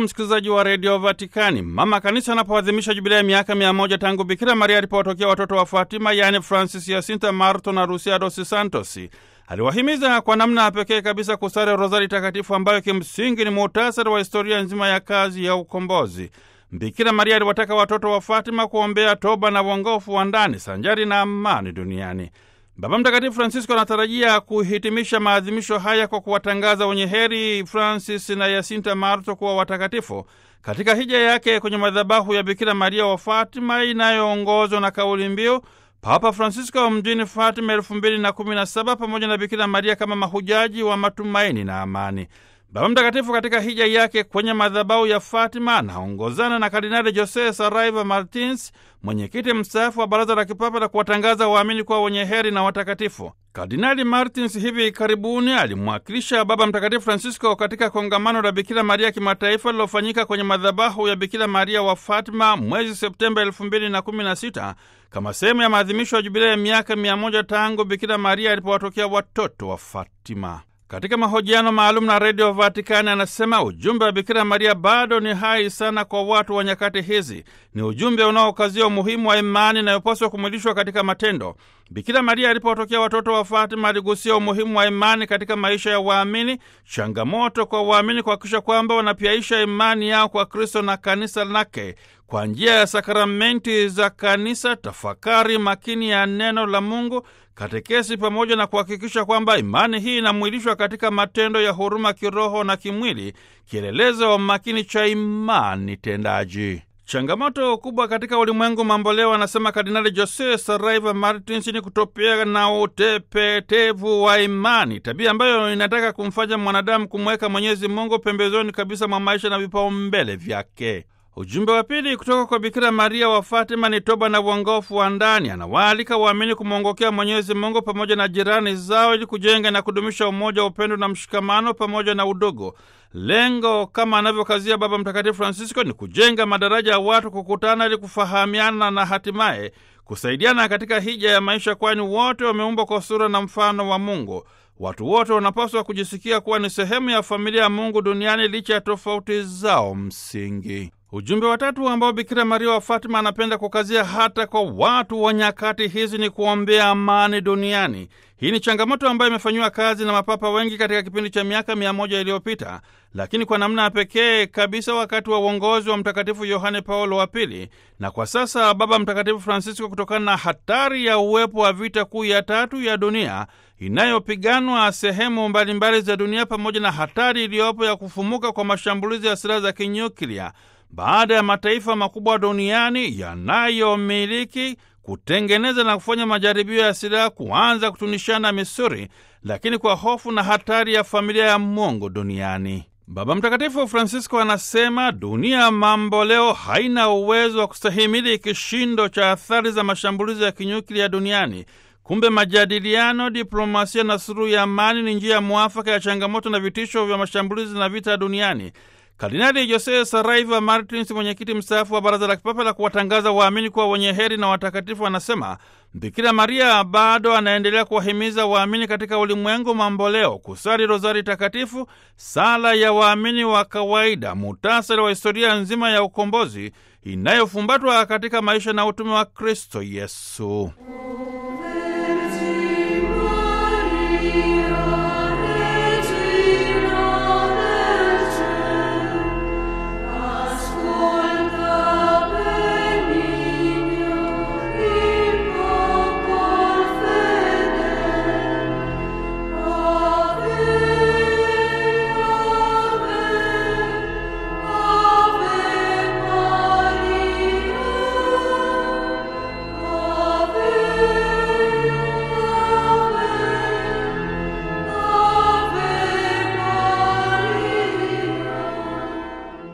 msikilizaji wa redio Vatikani. Mama Kanisa anapoadhimisha jubilei ya miaka mia moja tangu Bikira Maria alipowatokea watoto wa Fatima, yaani Francis, Jacinta, Marto na Lucia dos Santos, aliwahimiza kwa namna ya pekee kabisa kusali rozari takatifu, ambayo kimsingi ni muhtasari wa historia nzima ya kazi ya ukombozi. Bikira Maria aliwataka watoto wa Fatima kuombea toba na uongofu wa ndani sanjari na amani duniani. Baba Mtakatifu Francisco anatarajia kuhitimisha maadhimisho haya kwa kuwatangaza wenye heri Francis na Yasinta Marto kuwa watakatifu katika hija yake kwenye madhabahu ya Bikira Maria wa Fatima inayoongozwa na kauli mbiu Papa Francisco mjini Fatima elfu mbili na kumi na saba pamoja na Bikira Maria kama mahujaji wa matumaini na amani. Baba Mtakatifu katika hija yake kwenye madhabahu ya Fatima anaongozana na Kardinali Jose Saraiva Martins, mwenyekiti mstaafu wa Baraza la Kipapa la kuwatangaza waamini kuwa wenye heri na watakatifu. Kardinali Martins hivi karibuni alimwakilisha Baba Mtakatifu Francisco katika kongamano la Bikira Maria kimataifa lilofanyika kwenye madhabahu ya Bikira Maria wa Fatima mwezi Septemba elfu mbili na kumi na sita kama sehemu ya maadhimisho ya jubilei ya miaka mia moja tangu Bikira Maria alipowatokea watoto wa Fatima. Katika mahojiano maalum na redio Vatikani anasema ujumbe wa Bikira Maria bado ni hai sana kwa watu wa nyakati hizi. Ni ujumbe unaokazia umuhimu wa imani inayopaswa kumwilishwa katika matendo. Bikira Maria alipotokea watoto wa Fatima aligusia umuhimu wa imani katika maisha ya waamini, changamoto kwa waamini kuhakikisha kwamba wanapiaisha imani yao kwa Kristo na kanisa lake kwa njia ya sakramenti za kanisa, tafakari makini ya neno la Mungu, katekesi, pamoja na kuhakikisha kwamba imani hii inamwilishwa katika matendo ya huruma kiroho na kimwili, kielelezo wa makini cha imani tendaji. Changamoto kubwa katika ulimwengu mamboleo, anasema Kardinali Jose Saraiva Martins, ni kutopea na utepetevu wa imani, tabia ambayo inataka kumfanya mwanadamu kumweka Mwenyezi Mungu pembezoni kabisa mwa maisha na vipaumbele vyake. Ujumbe wa pili kutoka kwa Bikira Maria wa Fatima ni toba na uongofu wa ndani. Anawaalika waamini kumwongokea Mwenyezi Mungu pamoja na jirani zao ili kujenga na kudumisha umoja, upendo na mshikamano pamoja na udugu. Lengo kama anavyokazia Baba Mtakatifu Francisco ni kujenga madaraja ya watu kukutana ili kufahamiana na hatimaye kusaidiana katika hija ya maisha, kwani wote wameumbwa kwa sura na mfano wa Mungu. Watu wote wanapaswa kujisikia kuwa ni sehemu ya familia ya Mungu duniani licha ya tofauti zao msingi. Ujumbe wa tatu ambao Bikira Maria wa Fatima anapenda kukazia hata kwa watu wa nyakati hizi ni kuombea amani duniani. Hii ni changamoto ambayo imefanyiwa kazi na mapapa wengi katika kipindi cha miaka mia moja iliyopita, lakini kwa namna ya pekee kabisa wakati wa uongozi wa Mtakatifu Yohane Paulo wa Pili, na kwa sasa Baba Mtakatifu Francisco, kutokana na hatari ya uwepo wa vita kuu ya tatu ya dunia inayopiganwa sehemu mbalimbali za dunia, pamoja na hatari iliyopo ya kufumuka kwa mashambulizi ya silaha za kinyuklia baada ya mataifa makubwa duniani yanayomiliki kutengeneza na kufanya majaribio ya silaha kuanza kutunishana misuri, lakini kwa hofu na hatari ya familia ya Mungu duniani. Baba Mtakatifu Francisco anasema dunia mambo leo haina uwezo wa kustahimili kishindo cha athari za mashambulizi ya kinyuklia duniani. Kumbe majadiliano, diplomasia na suluhu ya amani ni njia ya mwafaka ya changamoto na vitisho vya mashambulizi na vita duniani. Kardinali Jose Saraiva Martins, mwenyekiti mstaafu wa Baraza la Kipapa la kuwatangaza waamini kuwa wenye heri na watakatifu, anasema Bikira Maria bado anaendelea kuwahimiza waamini katika ulimwengu mamboleo kusali rozari takatifu, sala ya waamini wa kawaida, muhtasari wa historia nzima ya ukombozi inayofumbatwa katika maisha na utume wa Kristo Yesu.